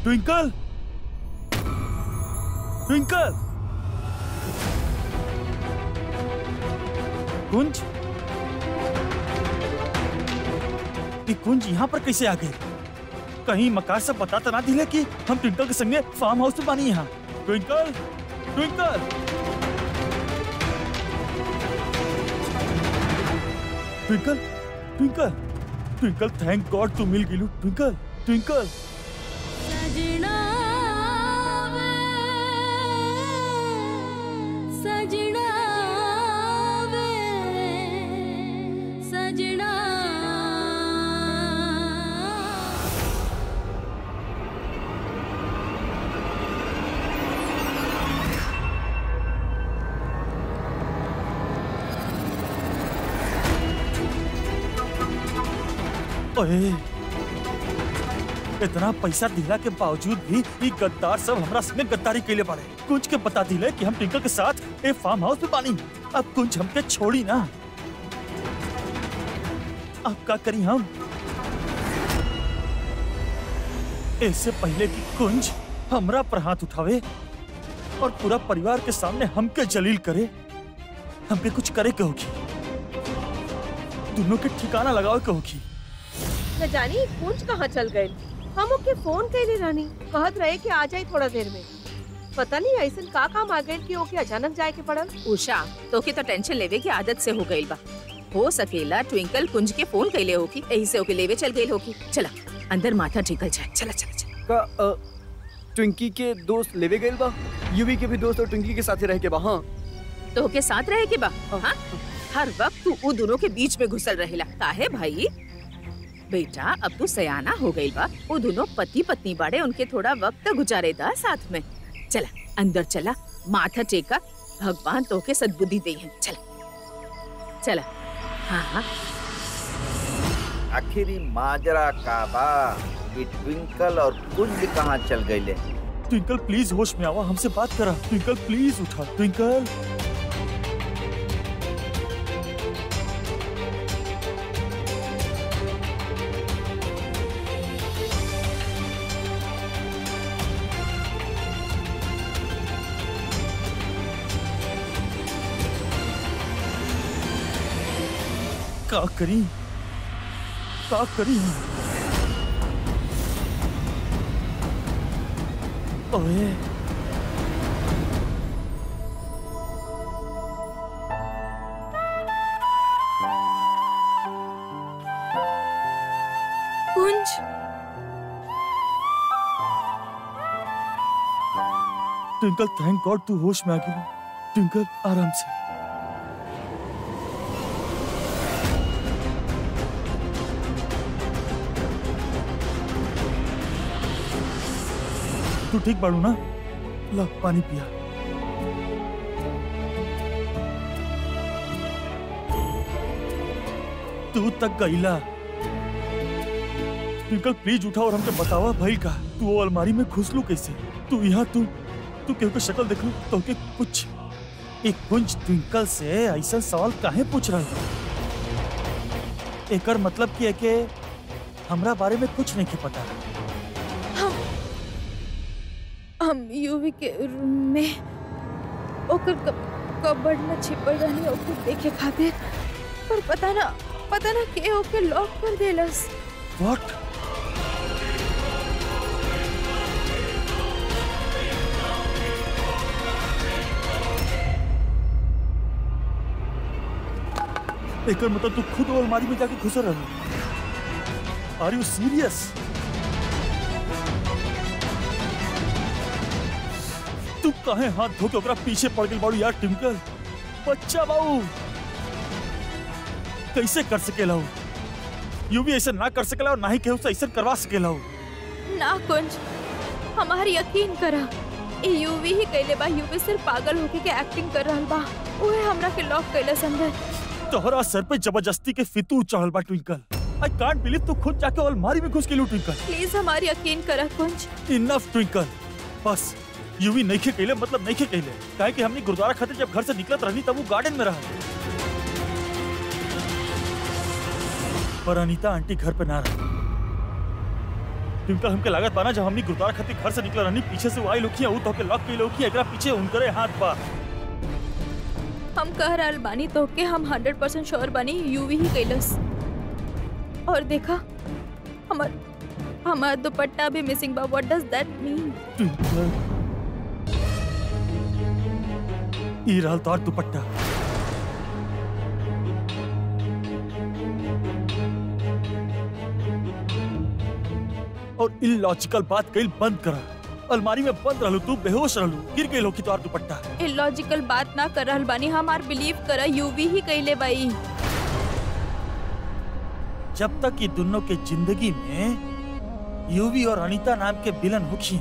Twinkle twinkle कुंज ये कुंज यहाँ पर कैसे आ गई कहीं मकार से बता तो ना दिले कि हम ट्विंकल के संगे फार्म हाउस में बानी यहाँ Twinkle Twinkle Twinkle Twinkle Twinkle thank god तू मिल गिलू ट्विंकल ट्विंकल सजना वे सजना वे सजना ओए इतना पैसा दिला के बावजूद भी ये गद्दार सब हमरा संगे गद्दारी कैले बाड़े कुछ के बता दिले कि हम टिंकल के साथ ए फार्म हाउस में बानी अब कुछ हमके छोड़ी ना अब का करी हम इससे पहले कि कुंज हमरा पर हाथ उठावे और पूरा परिवार के सामने हमके जलील करे हमके कुछ करे के होगी दोनों के ठिकाना लगावे के होगी न जानी कुंज कहाँ चल गए हम ओके फोन कैले रानी कहत रहे कि आ जाए थोड़ा देर में पता नहीं ऐसा का काम आ गए कि ओके अचानक जाए के पड़ल उषा तोके तो टेंशन लेवे की आदत से हो गईल बा हो सकेला ट्विंकल कुंज के फोन कैले होकी यही से ओके लेवे चल गईल होकी चला अंदर माथा टेकल जाए चला चला चला का अ, ट्विंकी के दोस्त लेवे गए बा यूवी के भी दोस्त और ट्विंकी के साथ रह के बा हाँ तो के साथ रहे के बा हाँ हर वक्त तू उ दोनों के बीच में घुसल रहेला काहे भाई बेटा अब तू सयाना हो गई बा वो दोनों पति पत्नी बाड़े उनके थोड़ा वक्त गुजारेदा साथ में चला अंदर चला माथा टेका भगवान तो के सद्बुद्धि दे हैं चला चला हाँ हाँ आखिर ई माजरा का बा ये ट्विंकल और कुंज कहाँ चल गईले ट्विंकल प्लीज होश में आवा हमसे बात करा ट्विंकल प्लीज उठा ट्विंकल का करी का करी हम? ओए कुंज ट्विंकल थैंक गॉड तू होश में आ गई ट्विंकल आराम से तू ठीक बाड़ू ना ला पानी पिया तू तक गईला ट्विंकल प्लीज उठा और हमके बतावा भाई का तू वो अलमारी में घुस लू कैसे तू यहाँ तू तू केहू के शक्ल देख लू तो के कुछ एक कुंज ट्विंकल से ऐसा सवाल काहे पूछ रहा है एकर मतलब की है कि हमरा बारे में कुछ नहीं के पता हम यूवी के रूम में ओकर कब कबर्ड में छिपल रहनी ओके देखे खातिर पर पता ना पता ना के ओके लॉक कर देलस व्हाट एकर मतलब तू खुद वो अलमारी में जाके घुस रहा आर यू सीरियस तू काहे हाथ धो के ओकरा पीछे पड़ गई बाड़ू यार टिमकल बच्चा बाबू कैसे कर सकेला हूँ यू भी ऐसा ना कर सकेला और ना ही केहू से ऐसा करवा सकेला हूँ ना कुंज हमार यकीन करा ए यूवी ही कैले बा यूवी सिर्फ पागल होके के एक्टिंग कर रहल बा ओहे हमरा के लॉक कैलस अंदर तोहरा सर पे जबरदस्ती के फितूर चढ़ल बा ट्विंकल आई कांट बिलीव तू खुद जाके अलमारी में घुस के लू ट्विंकल प्लीज हमार यकीन करा कुंज इनफ ट्विंकल बस यूवी नहीं खे कहले मतलब नहीं खे कहले काहे कि हमने गुरुद्वारा खातिर जब घर से निकलत रहनी तब वो गार्डन में रहा पर अनीता आंटी घर पे ना रही ट्विंकल हमके लागत बाना जब हमनी गुरुद्वारा खातिर घर से निकल रहनी पीछे से वो आई लोग ऊ तो के लॉक के लोग एकरा पीछे उनकरे हाथ बा हम कह रहल बानी तो के हम हंड्रेड परसेंट श्योर बानी यूवी ही कैलस और देखा हमार हमार दुपट्टा भी मिसिंग बा व्हाट डज दैट मीन ट्विंकल ई रहल तोर दुपट्टा और इलॉजिकल बात कईल बंद करा अलमारी में बंद रहलू तू बेहोश रहलू गिर गई की तोर दुपट्टा इलॉजिकल बात ना कर रहल बानी हमार बिलीव करा यूवी ही कैले बाई जब तक ये दोनों के जिंदगी में यूवी और अनीता नाम के विलन होखी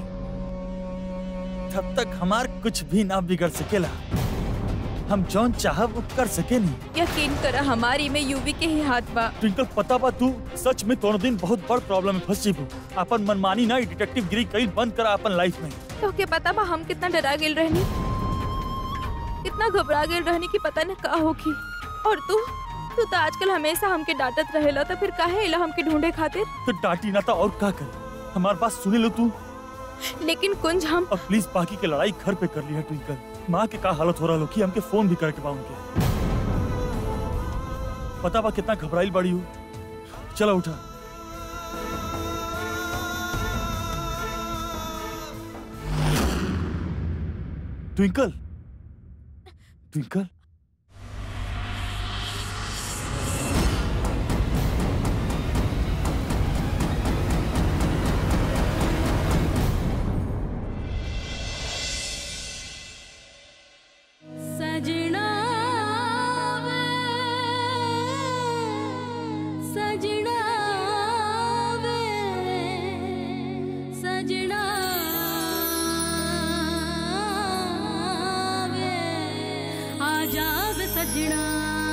तब तक हमार कुछ भी ना बिगड़ सकेला हम जौन चाहब वो कर सके नहीं यकीन करा हमारी में यूवी के ही हाथ बा ट्विंकल पता बा तू सच में तोड़ दिन बहुत बड़ प्रॉब्लम में फंस जीबू अपन मनमानी ना डिटेक्टिव गिरी कई बंद करा अपन लाइफ में तो के पता बा हम कितना डरा गेल रहनी कितना घबरा गेल रहनी कि पता न का होगी और तू तू तो आजकल हमेशा हमके डांटत रहेला तो फिर काहे इला हमके ढूंढे खातिर तो डांटी ना था और का करे हमार बात सुने लो तू लेकिन कुंज हम अब प्लीज बाकी के लड़ाई घर पे कर लिया ट्विंकल माँ के का हालत हो रहा लो कि हमके फोन भी करके बा उनके पता बा कितना घबराइल बड़ी हूँ चलो उठा ट्विंकल ट्विंकल सजना वे सजना वे सजना वे आजा वे सजना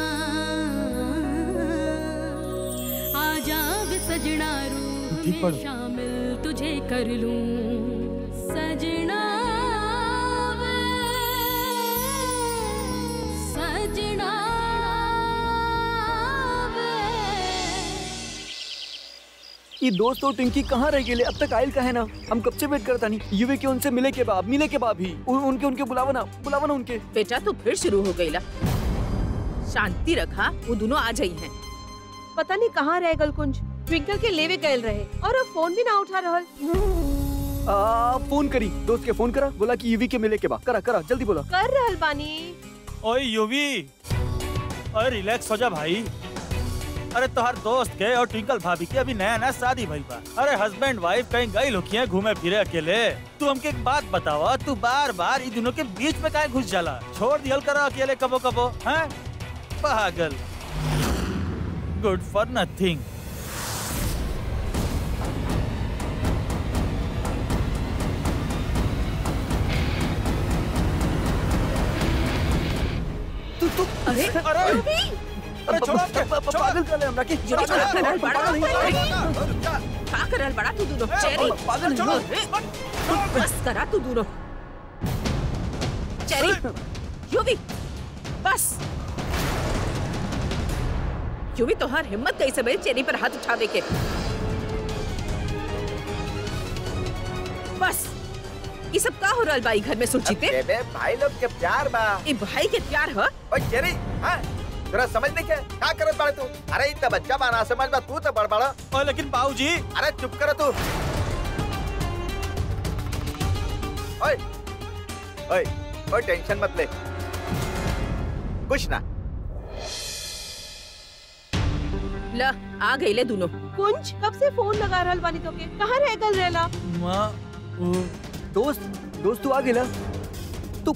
आजा वे सजना रूह ठीक में पढ़ो। शामिल तुझे कर लूं सजना वे सजना वे ये दोस्त और टिंकी कहाँ रह गए अब तक आयल का है ना हम कब से वेट करता नहीं युवे के उनसे मिले के बाद मिले के बाद भी उन, उनके उनके बुलावा ना बुलावा ना उनके बेटा तू फिर शुरू हो गई ला शांति रखा वो दोनों आ जाई हैं पता नहीं कहाँ रह गल कुंज ट्विंकल के लेवे गए रहे और अब फोन भी ना उठा रहल आ, फोन करी दोस्त के फोन करा बोला कि युवी के मिले के बाद करा करा जल्दी बोला कर रहल बानी ओए यूवी अरे रिलैक्स हो जा भाई अरे तोहर दोस्त के और ट्विंकल भाभी के अभी नया नया शादी भइल बा अरे हस्बैंड वाइफ कहीं गई लोग घूमे फिरे अकेले तू हमके एक बात बतावा तू बार बार इन दोनों के बीच में काहे घुस जाला छोड़ दियल करा अकेले कबो कबो हैं पागल गुड फॉर नथिंग तू तू अरे अरे अरे छोड़ो हमके, प- प- छोड़ो। पागल कर ले हमरा की ये पागल क्या करल बड़ा पागल नहीं का करल बड़ा तू दोनों चेरी पागल नहीं अरे, बस करा तू दोनों चेरी यूवी बस यूवी तो हर हिम्मत कैसे भाई चेरी पर हाथ उठावे के बस ये सब का हो रहल बा ई घर में सुचिते बेबे भाई लोग के प्यार बा ए भाई के प्यार ह ओए जेरी हां तोरा समझ नहीं के का करत बाड़े तू अरे इ त बच्चा बा ना समझ बा तू तो बड़ बड़ा ओए लेकिन बाबूजी अरे चुप कर तू ओए ओए ओए टेंशन मत ले कुछ ना ल आ गईले दोनों कुंज कब से फोन लगा रहल बानी तो के कहाँ रह गल रहला माँ वो दोस्त दोस्त तू आ गेला तू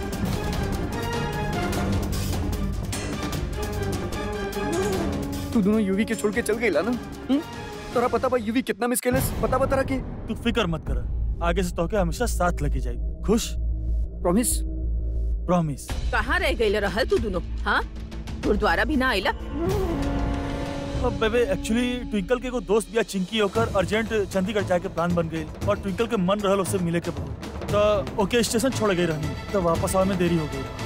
तू दोनों यूवी के छोड़ के चल गईला ना हम्म? तोरा पता बा यूवी कितना मिस केलस पता बता के तू फिक्र मत कर आगे से तोके हमेशा साथ लेके जाई खुश प्रॉमिस प्रॉमिस कहाँ रह गईले रहल तू दोनों हाँ गुरुद्वारा भी ना आइला अब बेबे एक्चुअली ट्विंकल के एगो दोस्त बिया चिंकी होकर अर्जेंट चंडीगढ़ जाए के प्लान बन गई और ट्विंकल के मन रहल उससे मिले के बहुत तो ओके स्टेशन छोड़ गई रहनी तो वापस आवे में देरी हो गई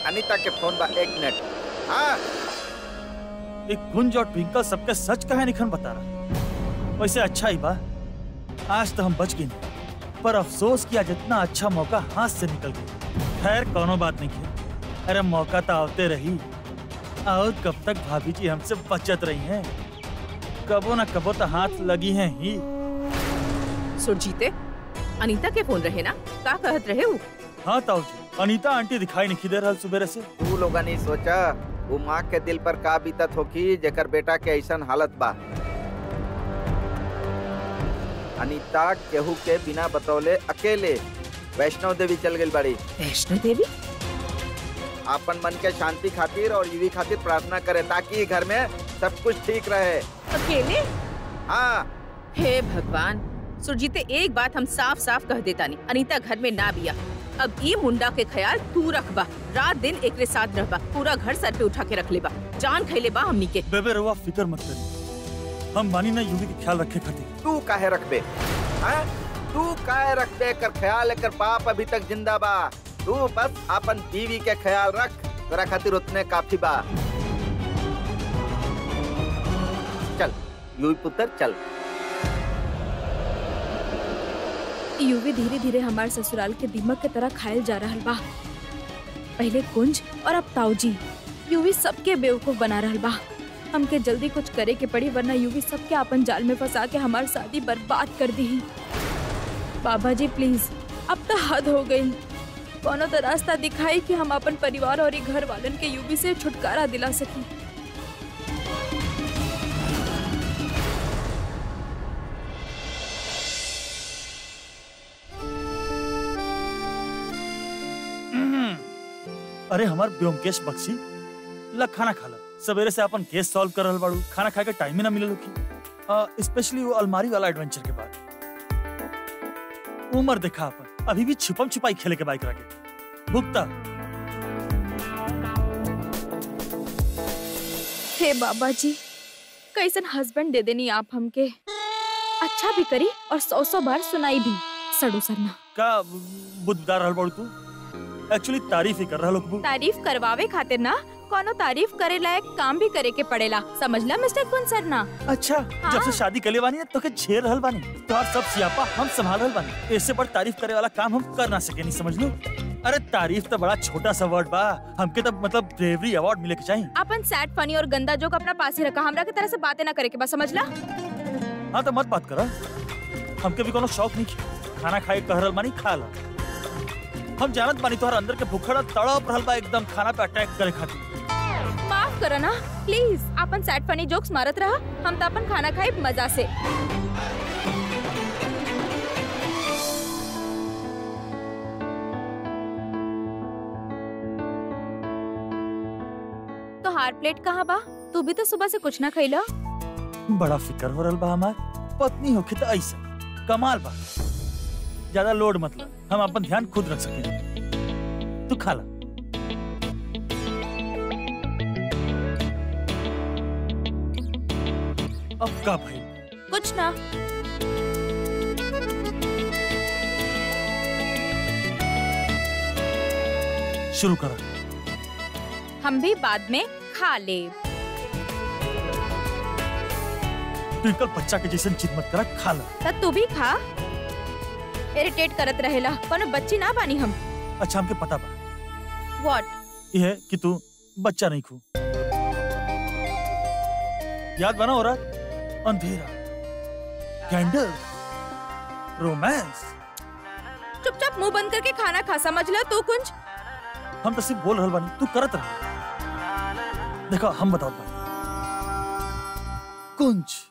अनीता के फोन बा एक मिनट हाँ एक गुंज और ट्विंकल सबके सच कहे निखन बता रहा वैसे अच्छा ही बा आज तो हम बच गए नहीं। पर अफसोस किया जितना अच्छा मौका हाथ से निकल गया खैर कोनो बात नहीं है अरे मौका तो आवते रही और कब तक भाभी जी हमसे बचत रही हैं कबो ना कबो तो हाथ लगी हैं ही सुरजीते अनीता के फोन रहे ना का कहत रहे हो हाँ ताऊ जी अनीता आंटी दिखाई नहीं दे रहा सुबह से तू लोग नहीं सोचा वो माँ के दिल पर का बीतत होकी जेकर बेटा के ऐसन हालत बा अनीता केहू के बिना बतौले अकेले वैष्णव देवी चल गई बड़ी वैष्णो देवी आपन मन के शांति खातिर और युवी खातिर प्रार्थना करे ताकि घर में सब कुछ ठीक रहे अकेले हाँ हे भगवान सुरजीते एक बात हम साफ साफ कह देता नहीं अनीता घर में ना बिया अब ई मुंडा के ख्याल तू रखबा रात दिन एकरे साथ रहबा पूरा घर सर पे उठा के रख लेबा जान खैले बा हमनी के बेबे रहुआ फिक्र मत करिए हम मानी ना यूवी के ख्याल रखे खातिर तू काहे रखबे हाँ तू काहे रखबे कर ख्याल कर बाप अभी तक जिंदा बा तू बस अपन बीवी के ख्याल रख तेरा खातिर उतने काफी बा चल यूवी पुत्र चल यूवी धीरे धीरे हमारे ससुराल के दीमक के तरह खायल जा रहा बा पहले कुंज और अब ताऊजी यूवी सबके बेवकूफ बना रहा बा हमके जल्दी कुछ करे के पड़ी वरना यूवी सबके अपन जाल में फंसा के हमारी शादी बर्बाद कर दी बाबा जी प्लीज अब तो हद हो गई कोनो तो रास्ता दिखाई कि हम अपन परिवार और ई घर वालन के यूवी से छुटकारा दिला सकी अरे हमार ब्योमकेश बख्शी ला खाना खाला सवेरे से अपन केस सॉल्व कर रहल बाड़ू खाना खाए के टाइम ही ना मिलल की स्पेशली वो अलमारी वाला एडवेंचर के बाद उम्र देखा अपन अभी भी छिपम छिपाई खेले के बाइक रखे भुगता हे बाबा जी कैसन हस्बैंड दे देनी आप हमके अच्छा भी करी और सौ सौ बार सुनाई भी सड़ू सरना का बुद्धदार रहल बाड़ू तू एक्चुअली तारीफ ही कर रहा लोग तारीफ करवावे खातिर ना कोनो तारीफ करे लायक काम भी करे के पड़ेला समझला मिस्टर कुन सरना अच्छा जब से शादी कर ले बानी है, तो के झेल रहल बानी तोहार सब सियापा हम संभाल रहल बानी इससे बड़ तारीफ करे वाला काम हम कर ना सके नहीं समझ लो अरे तारीफ तो बड़ा छोटा सा वर्ड बा हमके तो मतलब ब्रेवरी अवार्ड मिले के चाहिए अपन सैड फनी और गंदा जोक अपना पास ही रखा हमरा के तरह से बातें ना करे के बस समझला हाँ तो मत बात करा हमके भी कोनो शौक नहीं है। खाना खाए कह रहल बानी खा ला हम जानत बानी तोहर अंदर के भूखड़ा तड़प रहल बा एकदम खाना पे अटैक करे खातिर माफ करो ना प्लीज अपन सैड फनी जोक्स मारत रहा हम तो अपन खाना खाए मजा से तो हार प्लेट कहाँ बा तू भी तो सुबह से कुछ ना खैला बड़ा फिकर हो रहल बा हमार पत्नी होके तो ऐसा कमाल बा ज्यादा लोड मत ला हम अपन ध्यान खुद रख सके तू खा ला अब का भाई कुछ ना शुरू करा हम भी बाद में खा ले ट्विंकल बच्चा के जैसे जिद मत करा खा ला त तू भी खा इरिटेट करत रहेला कोनो बच्ची ना बानी हम अच्छा हमके पता बा व्हाट ये है कि तू बच्चा नहीं खू याद बना हो रहा अंधेरा कैंडल रोमांस चुपचाप मुंह बंद करके खाना खा समझ ला तू कुंज हम तो सिर्फ बोल रहल बानी तू करत रह देखो हम बताओ कुंज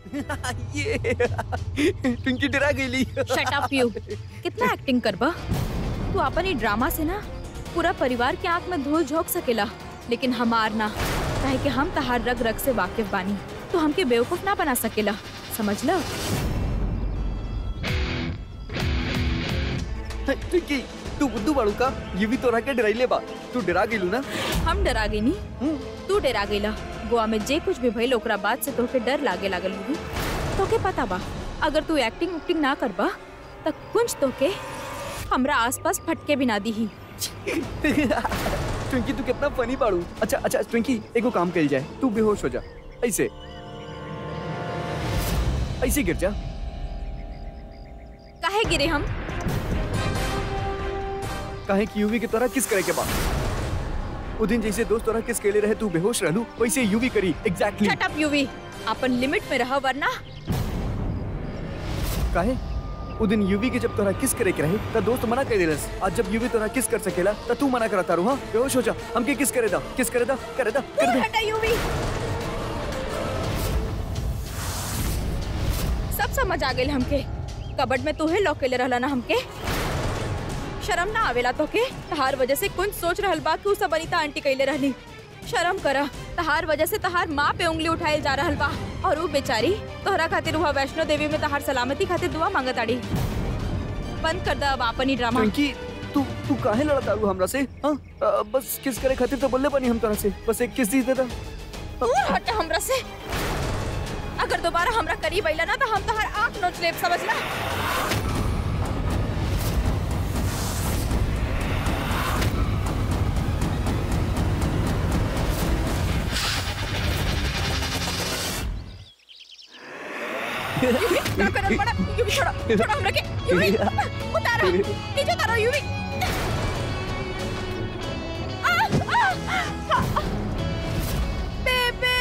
ये ट्विंकी डरा गई शट अप यू कितना एक्टिंग करबा तू अपन ही ड्रामा से ना पूरा परिवार के आंख में धूल झोंक सकेला लेकिन हमार ना काहे कि हम तहार रग रग से वाकिफ बानी तो हमके बेवकूफ ना बना सकेला समझ लो ट्विंकी तू बुद्धू बाड़ू का ये भी तो के डराइले बा तू डरा गेलू ना हम डरा गई नी हम्म। तू डरा गईला गोवा में जे कुछ भी भइल ओकरा बाद से तोके डर लागे लागल होगी तोके पता बा अगर तू एक्टिंग उक्टिंग ना करबा त कुछ तोके हमरा आसपास फटके भी ना दीही ट्विंकी तू कितना फनी बाड़ू अच्छा अच्छा ट्विंकी एगो काम कल जाए तू बेहोश हो जा ऐसे ऐसे गिर जा काहे गिरे हम काहे कि यूवी की तरह किस करे के बाद वो दिन जैसे दोस्त तोरा किस केले रहे तू बेहोश रहलू वैसे यूवी करी एग्जैक्टली शट अप यूवी अपन लिमिट में रह वरना काहे वो दिन यूवी के जब तोरा किस करे के रहे त दोस्त मना कर देलस आज जब यूवी तोरा किस कर सकेला त तू मना करता रू हां बेहोश हो जा हमके किस करे दा किस करे दा करे दा कर दे हटा यूवी सब समझ आ गेल हमके कबड में तूहे लॉक केले रहला ना हमके शर्म ना आवेला तोके तहार वजह से कुछ सोच रहल बा कि उ सब अनीता आंटी कइले रहली शर्म करा तहार वजह से तहार माँ पे उंगली उठाइल जा रहल बा और उ बेचारी तोहरा खातिर वहाँ वैष्णो देवी में तहार सलामती खातिर दुआ मांगताड़ी बंद कर दा अब आपन ही ड्रामा ट्विंकी तू तू काहे लड़ता रू हमरा से हां बस किस करे खातिर तो बोलले बनी हम तोरा से बस एक किस दी दे दा दूर हट हमरा से अगर दोबारा हमरा करीब अइला ना तो हम तहार आंख नोच लेब समझला क्या करत बड़ा यूवी छोड़ो छोड़ो हमरा के यूवी उतारो नीचे उतारो यूवी आ, आ, आ, बेबे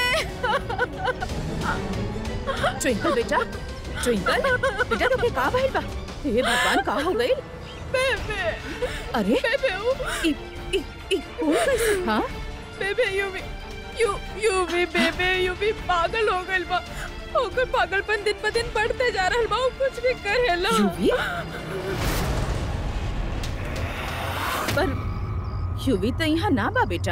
ट्विंकल बेटा ट्विंकल बेटा तुके का भइल बा हे भगवान का हो गइल बेबे अरे बेबे ओ ई ई ई कौन कैसे हां बेबे यूवी यू यूवी बेबे यूवी पागल हो गइल बा ओकर पागलपन दिन ब दिन बढ़ते जा रहल बा उ कुछ भी करेला यूवी पर यूवी तो यहाँ ना बा बेटा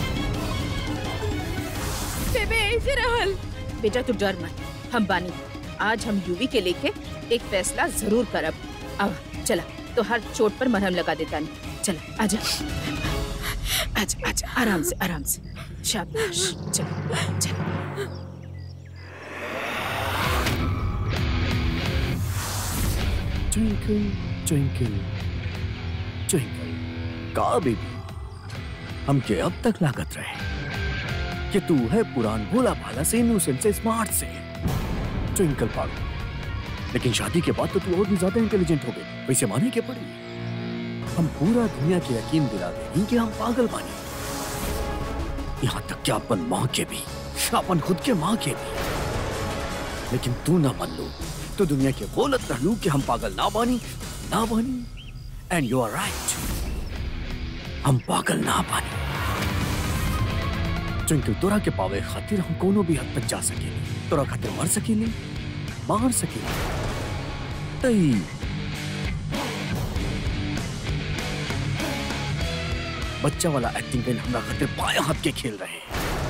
बेबे ऐसे रहल बेटा तू डर मत हम बानी आज हम यूवी के लेके एक फैसला जरूर करब अब चला तो हर चोट पर मरहम लगा देता नहीं चला आजा आजा आजा आराम से आराम से शाबाश चल चल ट्विंकल ट्विंकल ट्विंकल का बेबी हमके अब तक लागत रहे कि तू है पुरान भोला भाला से इनोसेंट से स्मार्ट से ट्विंकल पागल लेकिन शादी के बाद तो तू और भी ज्यादा इंटेलिजेंट हो गई वैसे माने के पड़ी हम पूरा दुनिया के यकीन दिला देंगे कि हम पागल बानी यहाँ तक कि अपन माँ के भी अपन खुद के माँ के भी लेकिन तू ना मान लो तो दुनिया के बोलत रहलू कि हम पागल ना बानी ना बानी एंड यू आर राइट हम पागल ना बानी ट्विंकल तोरा के पावे खातिर हम कोनो भी हद तक जा सकेली तोरा खातिर मर सकेली मार सकेली तई बच्चा वाला एक्टिंग कल हमरा खातिर बाएं हाथ के खेल रहे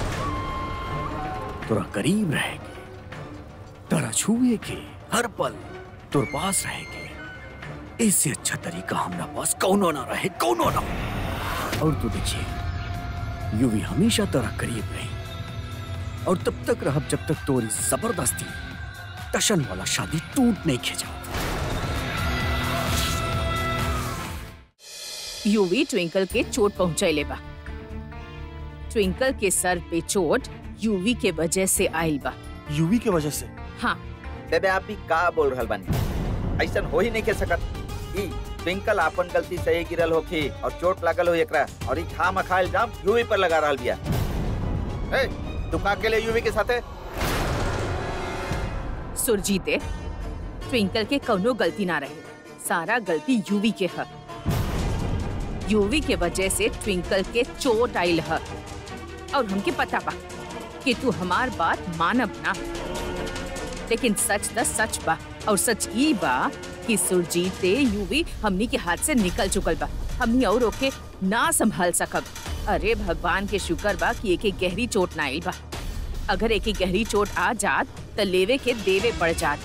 तोरा करीब रहेगी तोरा छुए के हर पल तोर पास रहेगे इससे अच्छा तरीका हमरा पास कौनो ना रहे कौनो ना और तू देखिए यूवी हमेशा तेरा करीब रही और तब तक रह जब तक तोरी जबरदस्ती टशन वाला शादी टूट नहीं खिंचा यूवी ट्विंकल के चोट पहुंचैले बा ट्विंकल के सर पे चोट यूवी के वजह से आइल बा यूवी के वजह से हाँ बेबे आप भी का बोल रहल बानी ऐसन हो ही नहीं के सकत ई ट्विंकल आपन गलती से ही गिरल होखी और चोट लागल हो एकरा और ई खा मखा इल्जाम यूवी पर लगा रहल बिया ए तू का के लिए यूवी के साथे सुरजीते ट्विंकल के कौनो गलती ना रहे सारा गलती यूवी के है यूवी के वजह से ट्विंकल के चोट आइल है और हमके पता बा कि तू हमार बात मानब ना लेकिन सच त सच बा और सच ई बा कि सुरजीत यूवी हमनी के हाथ से निकल चुकल बा हमनी और ओके ना संभाल सकब अरे भगवान के शुक्र बा कि एक एक गहरी चोट ना आइल बा अगर एक एक गहरी चोट आ जात त लेवे के देवे पड़ जात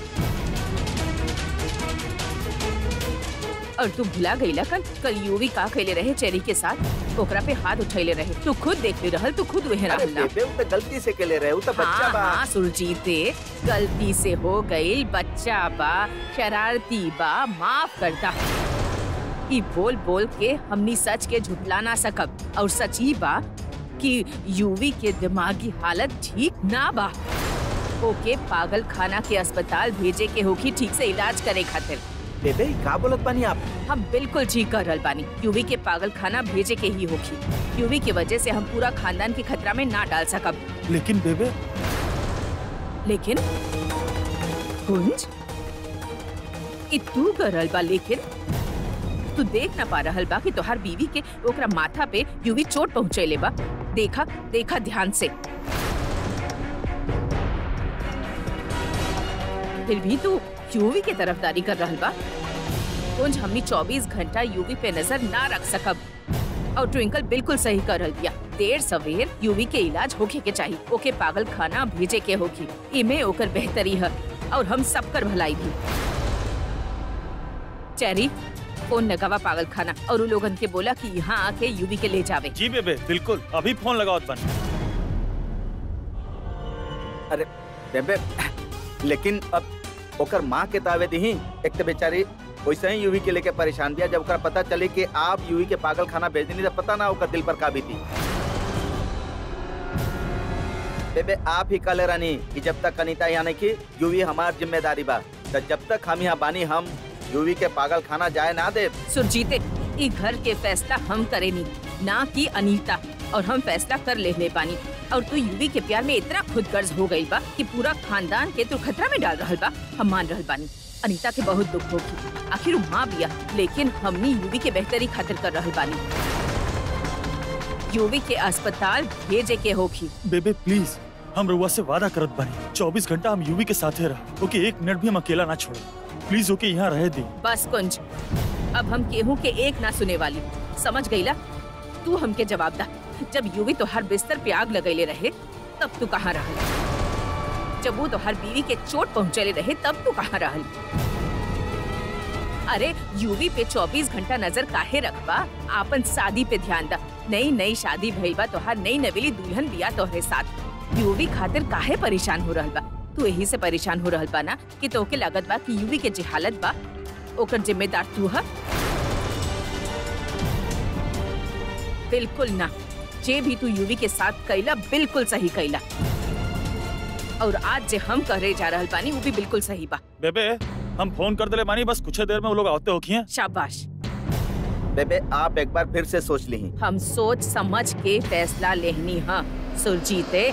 और तू भुला गईला कल कल यूवी का कैले रहे चेरी के साथ ओकरा पे हाथ उठैले रहे तू खुद देख ले रहल तू खुद वहे अरे रहल ना बेबे उ तो गलती से के ले रहे उ तो बच्चा हाँ बा हाँ सुरजीत गलती से हो गई बच्चा बा शरारती बा माफ करता ई बोल बोल के हमनी सच के झुटला ना सकब और सच ही बा कि यूवी के दिमागी हालत ठीक ना बा ओके पागल खाना के अस्पताल भेजे के होगी ठीक से इलाज करे खातिर बेबे ई का बोलत बानी आप हम बिल्कुल ठीक कर रहल बानी यूवी के पागल खाना भेजे के ही होगी यूवी की वजह से हम पूरा खानदान के खतरा में ना डाल सकब लेकिन बेबे लेकिन कुंज ई तू करल बा लेकिन तू देख ना पा रहल बा कि तोहार बीवी के ओकरा माथा पे यूवी चोट पहुंचैले बा देखा देखा ध्यान से फिर भी तू यूवी के तरफदारी कर रहल बा कुंज हमनी 24 घंटा यूवी पे नजर ना रख सकब और ट्विंकल बिल्कुल सही कर रहल बिया देर सवेर यूवी के इलाज होके के चाहिए ओके पागल खाना भेजे के होगी इमे ओकर बेहतरी है और हम सब कर भलाई भी चेरी फोन लगावा पागल खाना और उ लोगन के बोला कि यहाँ आके यूवी के ले जावे जी बेबे बिल्कुल अभी फोन लगावत बन अरे बेबे लेकिन अब ओकर माँ के दावे दी एक तो बेचारी वैसे ही यूवी के लेके परेशान बिया जब ओकरा पता चले कि आप यूवी के पागल खाना भेज देनी तो पता ना ओकर दिल पर का बीती बेबे आप ही कले रानी कि जब तक अनीता यहाँ नहीं की यूवी हमार जिम्मेदारी बा तो जब तक हम यहाँ बानी हम यूवी के पागल खाना जाए ना दे सुरजीते ई घर के फैसला हम करेनी ना कि अनीता और हम फैसला कर ले ले पानी और तू यूवी के प्यार में इतना खुद गर्ज हो गई बा कि पूरा खानदान के तू खतरा में डाल रहल बा हम मान रहल बानी अनीता के बहुत दुख होगी आखिर उ माँ बिया लेकिन हमनी यूवी के बेहतरी खातिर कर रहल बानी यूवी के अस्पताल भेजे के होगी बेबे प्लीज हम रुआ से वादा करत बानी 24 घंटा हम यूवी के साथे रह ओके एक मिनट भी हम अकेला ना छोड़े प्लीज ओके यहाँ रह दी बस कुंज अब हम केहू के एक ना सुने वाली समझ गईला तू हमके जवाब दा जब यूवी तो हर बिस्तर पे आग लगैले रहे तब तू कहाँ रहल जब वो तो हर बीवी के चोट पहुँचले रहे तब तू कहाँ रहल अरे यूवी पे 24 घंटा नजर काहे रखबा आपन शादी पे ध्यान दा नई नई शादी भइल बा तोहार नई नवेली दुल्हन बिया तोहरे साथ यूवी खातिर काहे परेशान हो रहल बा तू यही से परेशान हो रहल बा ना कि तोके लागत बा कि यूवी के जे हालत बा ओकर जिम्मेदार तू है बिल्कुल ना जे भी तू यूवी के साथ कैला बिल्कुल सही कैला और आज जे हम करे जा रहल बानी वो भी बिल्कुल सही बा बेबे हम फोन कर दिले मानी बस कुछ देर में वो लोग आते होखिए शाबाश बेबे आप एक बार फिर से सोच ली हम सोच समझ के फैसला लेहनी है सुरजीते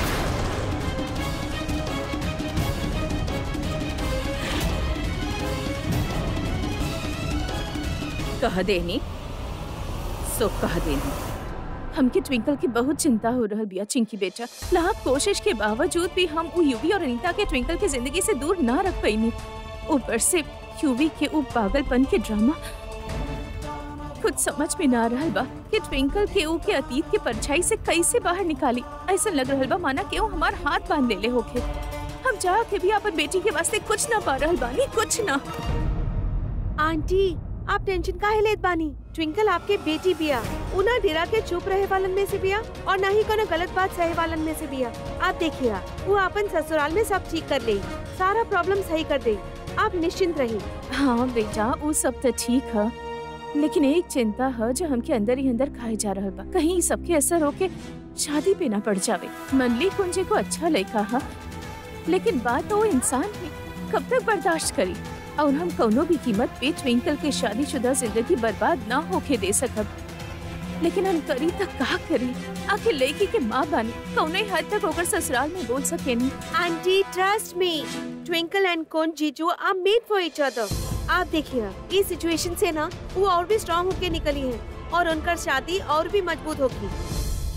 कह देनी सो कह देनी हमके ट्विंकल की बहुत चिंता हो रहल बिया चिंकी बेटा लाख कोशिश के बावजूद भी हम उ यूवी और अनीता के ट्विंकल की जिंदगी से दूर ना रख पैनी ऊपर से यूवी के उ पागलपन के ड्रामा कुछ समझ में ना रहल बा कि ट्विंकल के ऊ के अतीत के परछाई से कैसे बाहर निकाली ऐसा लग रहल बा माना केहू हमार हाथ बांध लेले होके हम जा के भी अपन बेटी के वास्ते कुछ ना पा रहल बानी कुछ ना आंटी आप टेंशन काहे लेत बानी ट्विंकल आपके बेटी बिया उना डेरा के चुप रहे वालन में से बिया और ना ही कोनो गलत बात सहे वालन में से बिया आप देखिए वो अपन ससुराल में सब ठीक कर ले सारा प्रॉब्लम सही कर दे आप निश्चिंत रहिए हाँ बेटा वो सब तो ठीक है लेकिन एक चिंता है जो हमके अंदर ही अंदर खाए जा रहल बा कहीं सबके असर होके शादी पे ना पड़ जावे मनली कुंजे को अच्छा लड़का है लेकिन बात वो इंसान है कब तक बर्दाश्त करी और हम कौनो भी कीमत पे ट्विंकल के शादीशुदा जिंदगी बर्बाद ना होके दे सकब लेकिन हम करी तक का करी आखिर लड़की के माँ बानी कौनो ही हद तक होकर ससुराल में बोल सके नहीं aunty trust me Twinkle and कोन जीजू are made for each other आप देखिए इस सिचुएशन से ना वो और भी स्ट्रांग होके निकली है और उनका शादी और भी मजबूत होगी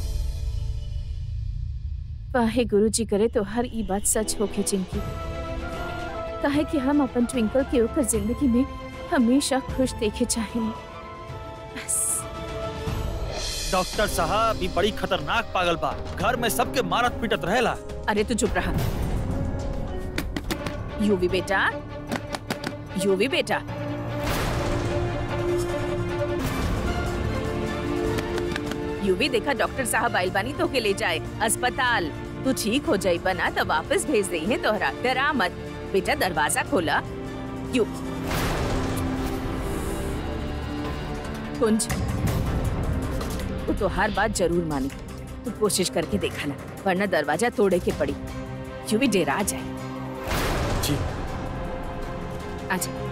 वाहे गुरु जी करे तो हर ई बात सच होके चिंकी काहे कि हम अपन ट्विंकल के ओकर जिंदगी में हमेशा खुश देखे चाहेनी बस डॉक्टर साहब ये बड़ी खतरनाक पागल बा घर में सबके मारत पीटत रहेला अरे तू चुप रहा यूवी बेटा यूवी बेटा यूवी देखा डॉक्टर साहब आइल बानी तो के ले जाए अस्पताल तू ठीक हो जाई बना तो वापस भेज दई है तोहरा डरा मत बेटा दरवाजा खोला यू कुंज वो तो हर बात जरूर मानी तू कोशिश करके देखा ना वरना दरवाजा तोड़े के पड़ी यूं भी डेरा जाए जी आजा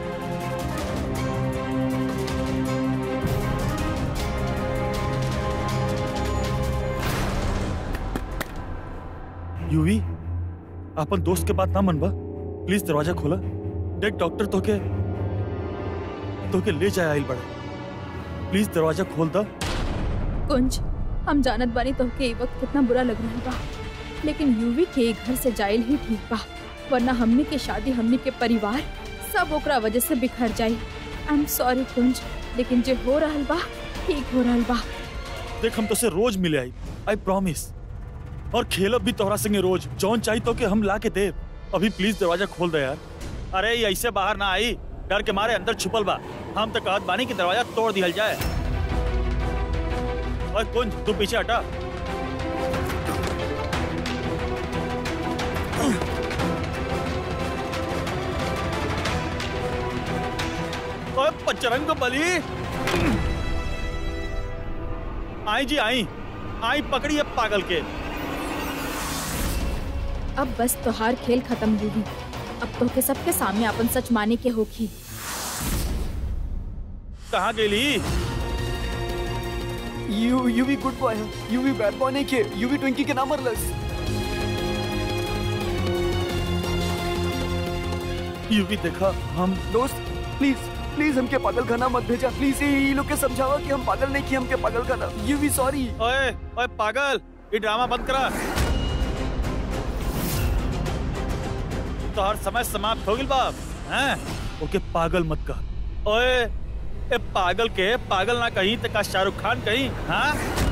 यूवी अपन दोस्त के बात ना मनबा प्लीज दरवाजा खोला देख डॉक्टर तोके तोके ले जाए आइल बड़ा प्लीज दरवाजा खोल दा कुंज हम जानत बानी तो के वक्त कितना बुरा लग रहा बा लेकिन यूवी के घर से जाइल ही ठीक बा वरना हमनी के शादी हमनी के परिवार सब ओकरा वजह से बिखर जाई आई एम सॉरी कुंज लेकिन जो हो रहल बा ठीक हो रहल बा देख हम तो से रोज मिले आई आई प्रॉमिस और खेलब भी तोहरा संगे रोज जौन चाहिए तो के हम ला के दे अभी प्लीज दरवाजा खोल दे यार अरे ये ऐसे बाहर ना आई डर के मारे अंदर छुपल बा हम तो कहत बानी कि दरवाजा तोड़ दिहल जाए और कुंज तू पीछे हटा ओए पचरंग बली आई जी आई आई पकड़ी अब पागल के अब बस तोहार खेल खत्म यूवी अब तो के सबके सामने अपन सच माने के होखी कहाँ गेली यू यूवी गुड बॉय है यूवी बैड बॉय नहीं के यूवी ट्विंकी के नाम मरलस यूवी देखा हम दोस्त प्लीज प्लीज हमके पागल खाना मत भेजा प्लीज ये लोग के समझावा कि हम पागल नहीं कि हमके पागल खाना यूवी सॉरी ओए ओए पागल ये ड्रामा बंद करा तो हर समय समाप्त हो गई बाप हैं ओके पागल मत कह ओए ए पागल के पागल ना कहीं तो का शाहरुख खान कहीं हाँ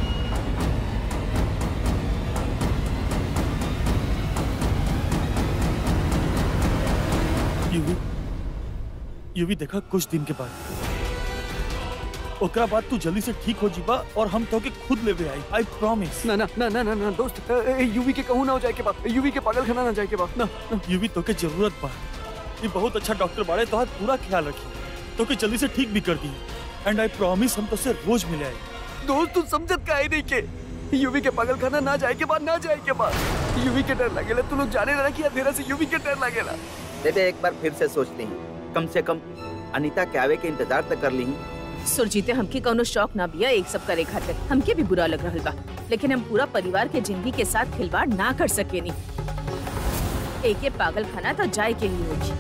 यूवी यूवी देखा कुछ दिन के बाद ओकरा बाद तू जल्दी से ठीक हो जीबा और हम तो के खुद लेवे आई आई प्रॉमिस ना ना ना ना ना ना दोस्त यूवी के कहूँ ना हो जाए के बाद यूवी के पागल खाना ना जाए के बाद ना ना यूवी तो के जरूरत बा ये बहुत अच्छा डॉक्टर बाड़े तो पूरा ख्याल रखी तो के जल्दी से ठीक भी कर दी एंड आई प्रॉमिस हम तो से रोज मिले आए दोस्त तू समझत का है नहीं के यूवी के पागल खाना ना जाए के बाद ना जाए के बाद यूवी के डर लगेला तू लोग जाने ना कि अंधेरा से यूवी के डर लगेला बेबे एक बार फिर से सोच ली कम से कम अनीता के आवे के इंतजार तो कर ली सुरजीते हमके कौनो शौक ना बिया एक सब करे खातिर हमके भी बुरा लग रहल बा लेकिन हम पूरा परिवार के जिंदगी के साथ खिलवाड़ ना कर सके नी एके पागल खाना तो जाए के ही होगी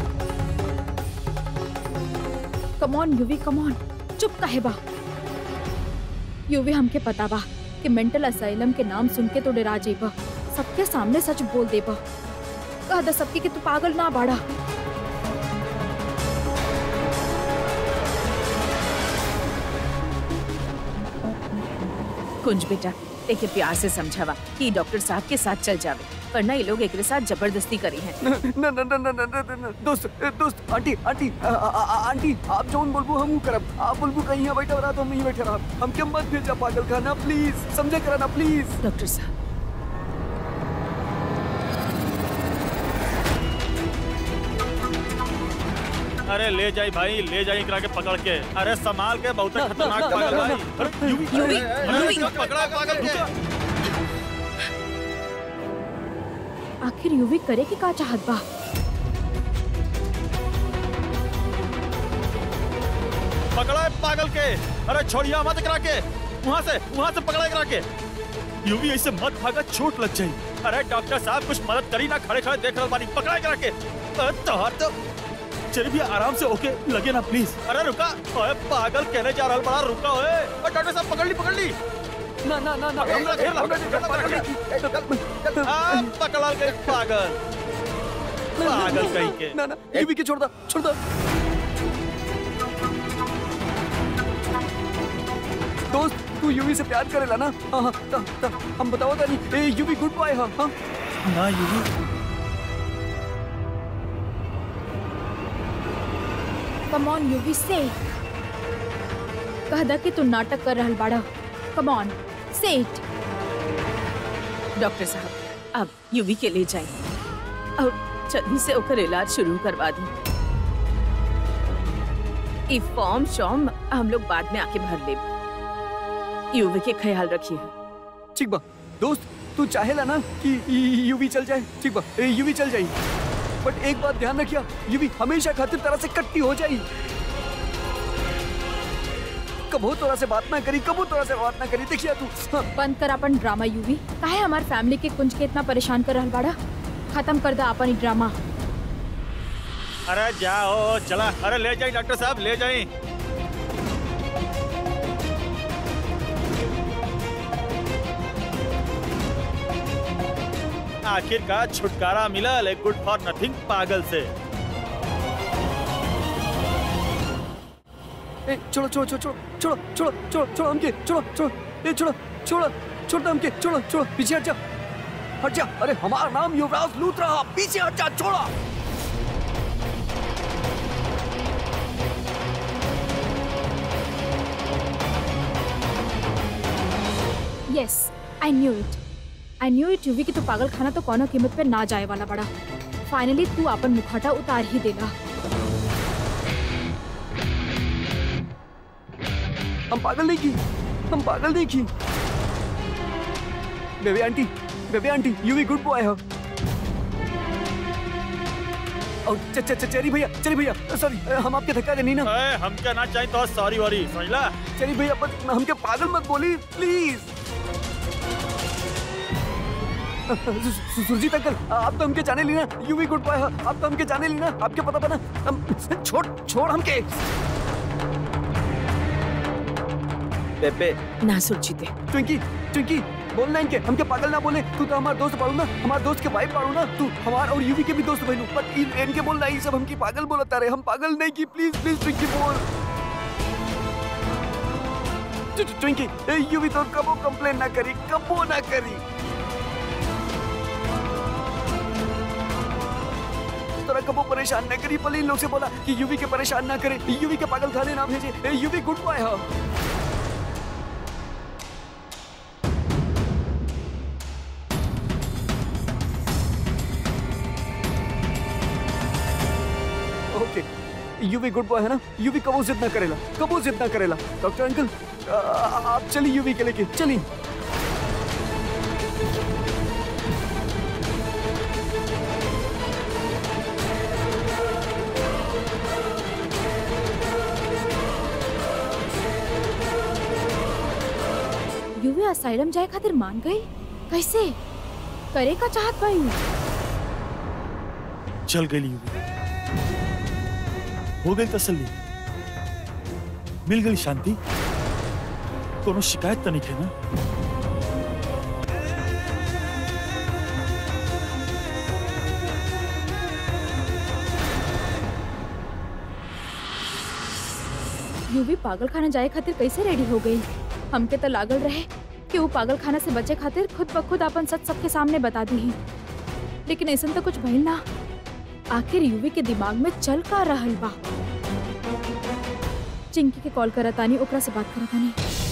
come on UV come on चुप काहे बा यूवी हमके पता बा कि मेंटल असाइलम के नाम सुन के तो डरा जेबा सबके सामने सच बोल देबा कह द सबके कि तू पागल ना बाड़ा कुंज बेटा एके प्यार से समझावा कि डॉक्टर साहब के साथ चल जावे वरना ये लोग एक साथ जबरदस्ती करी हैं ना ना ना ना ना ना ना ना दोस्त दोस्त आंटी आंटी आ, आ, आ, आंटी आप जोन बोलबो हम करब आप बोलबो कहीं यहाँ बैठा रहा तो हम यहीं बैठे रहा हम के मत भेजा पागल खाना प्लीज समझे करा ना प्लीज डॉक्टर साहब अरे ले जाई भाई ले जाई करा के पकड़ के अरे संभाल के बहुत खतरनाक पागल भाई अरे यूवी यूवी, अरे, यूवी। पकड़ा पागल के आखिर यूवी करे के का चाहत बा पकड़ा है पागल के अरे छोड़िया मत करा के वहाँ से वहाँ से पकड़ा करा के यूवी ऐसे मत भागा चोट लग जाई अरे डॉक्टर साहब कुछ मदद करी ना खड़े खड़े देख रहा बानी पकड़ा करा के अरे तोहर तो चलिए भी आराम से ओके लगे ना प्लीज अरे रुका ओए पागल कहने जा रहा बड़ा रुका ओए और डॉक्टर साहब पकड़ ली पकड़ ली ना ना ना ना पकड़ ला, घेर ला, घेर ला, घेर ला, घेर ला। आ, पकड़ा गए पागल पागल कहीं के ना ना यूवी के छोड़ दो छोड़ दो दोस्त तू यूवी से प्यार करेला ना हाँ हाँ ता, ता, हम बताओ तानी ए यूवी गुड बॉय हाँ हाँ ना यूवी कम ऑन यूवी से कह दा कि तू नाटक कर रहल बाड़ा come on say it doctor साहब अब यूवी के ले जाए और जल्दी से ओकर इलाज शुरू करवा दी ई फॉर्म शॉर्म हम लोग बाद में आके भर ले यूवी के ख्याल रखिए ठीक बा दोस्त तू चाहेला ना कि यूवी चल जाए ठीक बा ए, यूवी चल जाई बट एक बात ध्यान रखिया यूवी हमेशा खातिर तरह से कट्टी हो जाई कबो तोरा से बात ना करी कबो तोरा से बात ना करी देखिया तू हाँ, बंद कर अपन ड्रामा यूवी काहे हमार फैमिली के कुंज के इतना परेशान कर रहल बाड़ा खत्म कर दा अपन ई ड्रामा अरे जाओ चला अरे ले जाए डॉक्टर साहब ले जाए आखिरकार छुटकारा मिला ले गुड फॉर नथिंग पागल से ए, छोड़ो छोड़ो छोड़ो छोड़ो छोड़ो छोड़ो छोड़ो हमके छोड़ो छोड़ो ए छोड़ो छोड़ो छोड़ दो हमके छोड़ो छोड़ो पीछे हट जा हट जा अरे हमारा नाम युवराज लूथरा पीछे हट जा छोड़ो yes I knew it I knew it UV की तू पागल खाना तो कोनो कीमत पे ना जाए वाला बड़ा फाइनली तू अपन मुखौटा उतार ही देगा हम पागल नहीं की हम पागल नहीं की baby aunty baby aunty you भी गुड बॉय हो और च च च- चेरी भैया चेरी भैया सॉरी हम आपके धक्का देनी ना ए, हम क्या ना चाहे तो सॉरी वॉरी समझला चेरी भैया बस हमके पागल मत बोली प्लीज सुरजीत अंकल आप तो हमके जाने ली ना यू भी गुड बॉय हो आप तो हमके जाने ली ना आपके पता पता हम छोड़ छोड़ हमके बेबे ना सुरजीते ट्विंकी ट्विंकी बोलना इनके हमके पागल ना बोले तू तो हमारा दोस्त पाड़ू ना हमारे दोस्त के भाई पाड़ू ना तू हमार और यूवी के भी दोस्त बहनू बट इन इनके बोलना ये सब हमकी पागल बोलता रहे हम पागल नहीं की प्लीज प्लीज ट्विंकी बोल ट्व- ट्व- ट्विंकी ए, यूवी तो कबो कंप्लेन ना करी कबो ना करी तोरा कबो परेशान ना करी पहले इन लोग से बोला कि यूवी के परेशान ना करे यूवी के पागल खाने ना भेजे ए, यूवी गुड बॉय हो ओके यू भी गुड बॉय है ना यू भी कबो जिद ना करेला कबो जिद ना करेला डॉक्टर अंकल आ- आ- आप चलिए यूवी के लेके चलिए यूवी असाइलम जाए खातिर मान गई कैसे करे का चाहत भाई चल गई यूवी हो गई तसल्ली मिल गई शांति कोनो शिकायत तो नहीं है ना यूवी पागल खाना जाए खातिर कैसे रेडी हो गई हमके तो लागल रहे कि वो पागल खाना से बचे खातिर खुद ब खुद अपन सच सबके सामने बता दी लेकिन ऐसा तो कुछ भइल ना आखिर यूवी के दिमाग में चल का रहल बा चिंकी के कॉल करतानी ओकरा से बात करतानी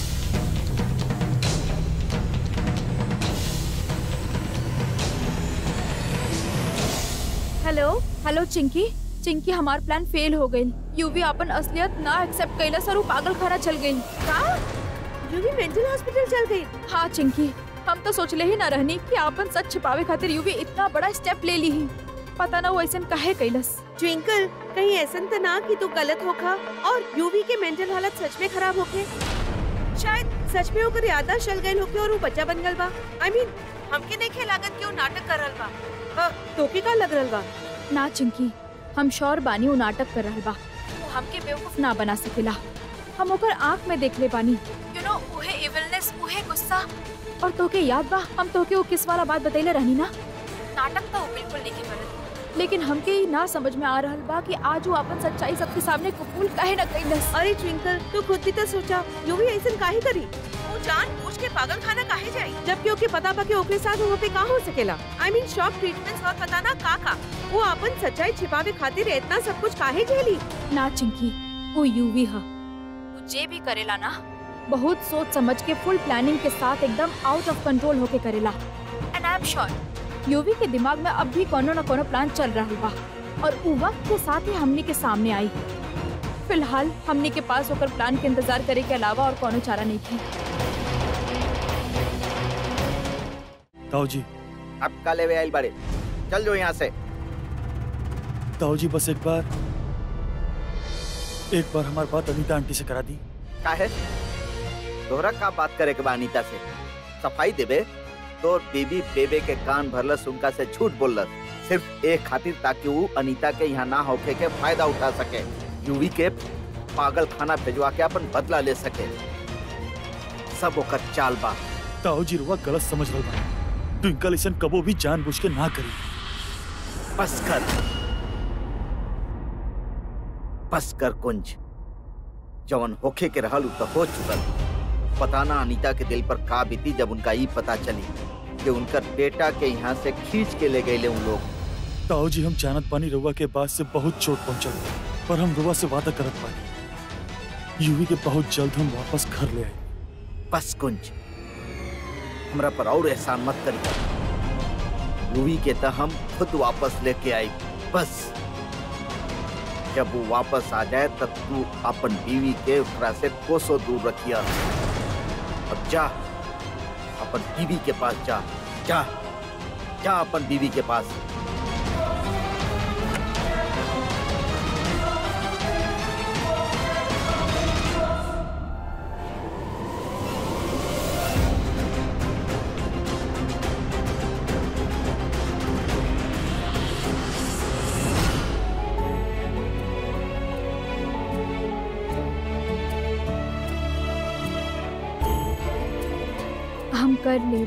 हेलो हेलो चिंकी चिंकी हमार प्लान फेल हो गई यूवी अपन असलियत ना एक्सेप्ट कैलस और वो पागल खाना चल गई का यूवी मेंटल हॉस्पिटल चल गई हाँ चिंकी हम तो सोचले ही ना रहनी कि आपन सच छिपावे खातिर यूवी इतना बड़ा स्टेप ले ली ही पता ना वो ऐसा काहे कैलस ट्विंकल कहीं ऐसा तो ना कि तू गलत होखा और यूवी के मेंटल हालत सच में खराब होके शायद सच में ओकर याददाश्त चल गई होके और वो बच्चा बन गल बा आई मीन हमके नहीं लागत कि वो नाटक कर रहल बा अ, तोके का लग रहल बा ना चिंकी हम श्योर बानी वो नाटक कर रहल बा वो हमके बेवकूफ ना बना सकेला हम ओकर आंख में देख ले बानी यू नो उहे इविलनेस उहे गुस्सा और तोके याद बा हम तोके वो किस वाला बात बतैले रहनी ना नाटक तो वो बिल्कुल नहीं करत लेकिन हमके ही ना समझ में आ रहल बा कि आज वो अपन सच्चाई सबके सामने कबूल काहे न कइलस अरे ट्विंकल तू खुद भी तो सोचा यूवी ऐसा काहे करी वो जान पूछ के पागल खाना काहे जाई जबकि ओके पता बा कि ओकरे साथ वहाँ पे का हो सकेला आई मीन शॉक ट्रीटमेंट्स और पता ना का का वो अपन सच्चाई छिपावे खातिर इतना सब कुछ काहे झेली ना चिंकी वो यूवी हा वो जे भी करेला ना बहुत सोच समझ के फुल प्लानिंग के साथ एकदम आउट ऑफ कंट्रोल होके करेला and I am sure UV के दिमाग में अब भी कोनो न कोनो प्लान चल रहा बा और उ वक्त के साथ ही हमनी के सामने आई फिलहाल हमनी के पास होकर प्लान के इंतजार करे के अलावा और कोनो चारा नहीं है ताऊ जी अब का लेवे आइल बाड़े चल जो यहाँ से ताऊ जी बस एक बार एक बार हमारी बात अनीता आंटी से करा दी का है तोहरा का बात करे के बा अनीता से सफाई देबे तोर बीबी बेबे के कान भरलस उनका से झूठ बोललस सिर्फ एक खातिर ताकि वो अनीता के यहाँ ना होके के फायदा उठा सके यूवी के पागल खाना भेजवा के अपन बदला ले सके सब ओकर चाल बा ताऊ जी रुआ गलत समझ रहा बा ट्विंकल इसन कबो भी जानबूझ के ना करी बस कर बस कर कुंज जवन होखे के रहल उ तो हो चुकल पता ना अनीता के दिल पर का बीती जब उनका ई पता चली कि उनकर बेटा के यहाँ से खींच के ले गए उन लोग ताऊ जी हम जानत पानी रुआ के बाद से बहुत चोट पहुंचल पर हम रुआ से वादा करत पानी यूवी के बहुत जल्द हम वापस घर ले आए बस कुंज हमरा पर और एहसान मत करी यूवी के तो हम खुद वापस लेके आई बस जब वो वापस आ जाए तब तू अपन बीवी के ओकरा से कोसों दूर रखिया अब जा अपन बीवी के पास जा जा जा अपन बीवी के पास हम कर ले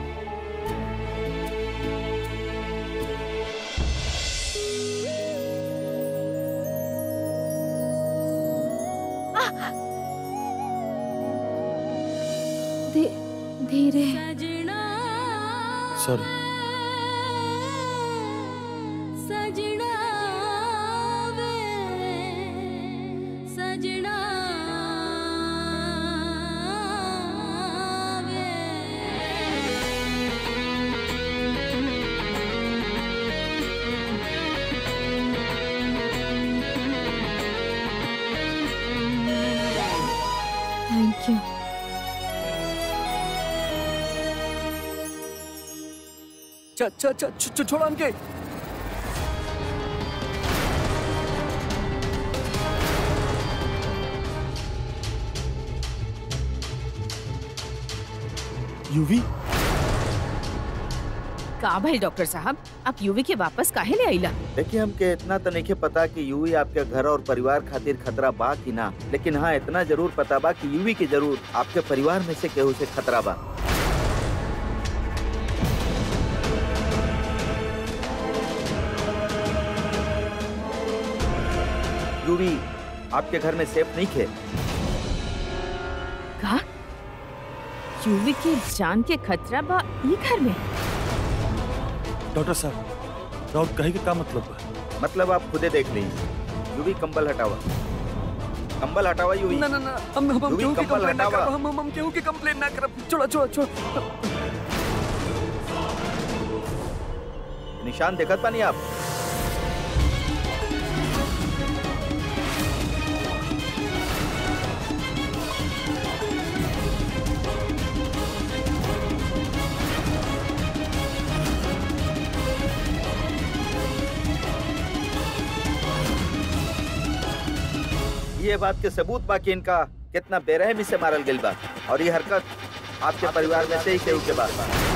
धी- धीरे सजना सॉरी सजना वे सजना थैंक यू छ छ छ छ- छ- छोड़ो हमके यूवी का भाई डॉक्टर साहब आप यूवी के वापस काहे ले आइला देखिए हमके इतना तो नहीं पता कि यूवी आपके घर और परिवार खातिर खतरा बा कि ना लेकिन हाँ इतना जरूर पता बा कि यूवी के जरूर आपके परिवार में से केहू से खतरा बा यूवी आपके घर में सेफ नहीं थे का यूवी के जान के खतरा बा ई घर में डॉक्टर साहब राउत कहे के का मतलब बा मतलब आप खुदे देख लीजिए यूवी कंबल हटावा कंबल हटावा यूवी ना ना ना हम हम हम यूवी केहू के कंबल कंप्लेन ना हटावा। करब हम हम हम केहू के कंप्लेन ना करब छोड़ो छोड़ो छोड़ो निशान देखत पानी आप ये बात के सबूत बाकी इनका कितना बेरहमी से मारल गइल बा और ये हरकत आपके परिवार में से ही केहू के बाद बा